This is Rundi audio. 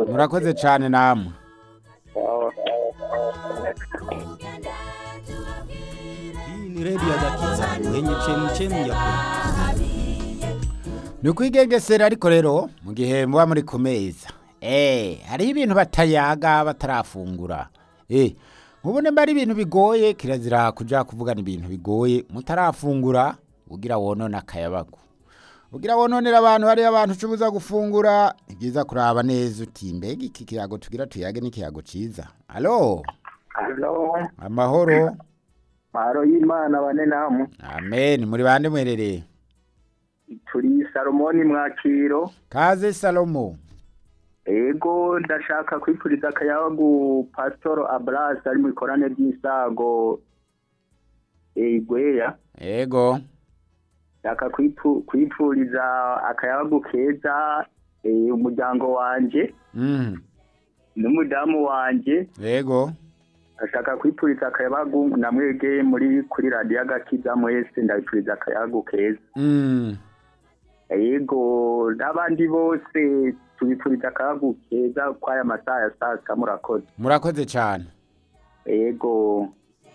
murakoze cyane namwe Sawa. Hii ni redio ya Gakiza yenye chemchemi ya kweli. ni ukwigengesera ariko rero mu gihe muba muri ku meza eh hariho ibintu batayaga batarafungura eh nkubone mba ari ibintu bigoye kirazira kuja kuvugana ibintu bigoye mutarafungura ugira wonona akayabagu ugira wononera abantu hariyo abantu ucubuza gufungura ni byiza kuraba neza uti mbega iki kiyago tugira tuyage n'ikiyago ciza alo Halo. amahoro Maro y'Imana bane namwe. amen muri bande mwerereye Turi Salomoni Mwakiro. kaze salomo Ego ndashaka kwipuriza akayabagu Pastor Abras ari mu ikorane ry'insago Igweya. ego Ndashaka kwipu- kwipuriza akayabagu keza eh, umuryango wanje mhm n'umudamu wanje ego ashaka kwipuriza akayabagu namwege muri kuri radiyo agakiza mwese ndabipuriza akayabagu keza mm yego n'abandi bose tubipuriza akayabagu keza kw'aya masaha ya saa sita murakoze murakoze cyane yego